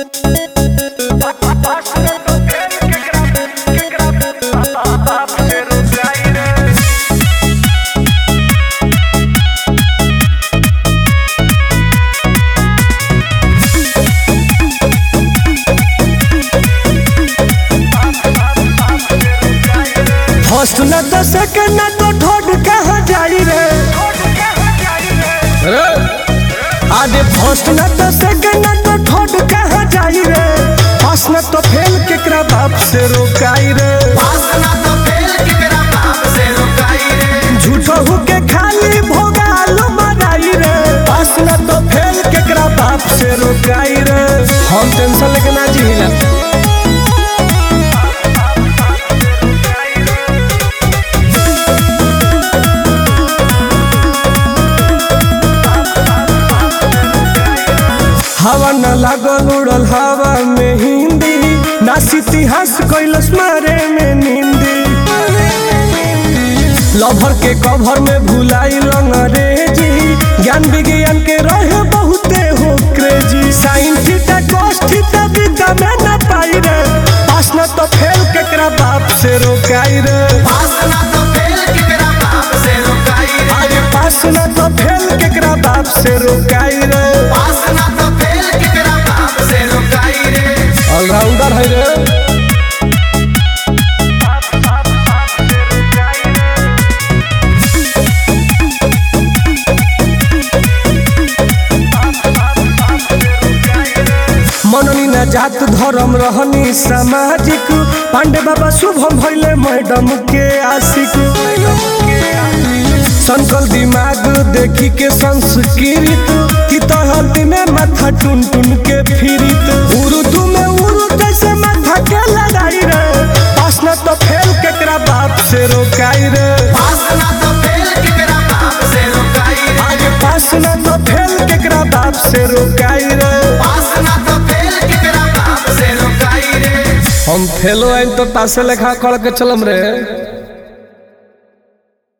first न तो second न तो थर्ड कहाँ जाई रे आगे फर्स्ट न तो सेकंड न तो थर्ड कहाँ जाई रे पास न तो फेल केकरा बाप से रोकाई रे झूठो होके खाली भोगाल मराई रे पास न तो फेल केकरा बाप से रोकाई रे हम टेंशन लेके ना जीला हवा न लागल उड़ल हवा में हिंदी नास इतिहास कैलस मारे में निंदी लभर के कभर में भुलाई अंग्रेजी ज्ञान विज्ञान के रहे बहुते हो crazy sine theta cos theta विद्या में न पाई रे पास न तो फेल केकरा बाप से रोकाई रे अरे पास न तो फेल केकरा बाप से रोकाई रे ऑलराउंडर है रे मननी न जात धर्म रहनी सामाजिक पांडे बाबा शुभम भैले मैडम के आशिक संकल दिमाग देखी के संस्कृत की तहती में माथा टुन टुन के फिरित उर्दू में उर्दू कैसे माथा के लड़ाई रे पास न तो फेल केकरा बाप से रोकाई रे आगे पास न तो फेल केकरा बाप से रोकाई रे हम फेलो आइन तो पासे लेखा कर के चलम रे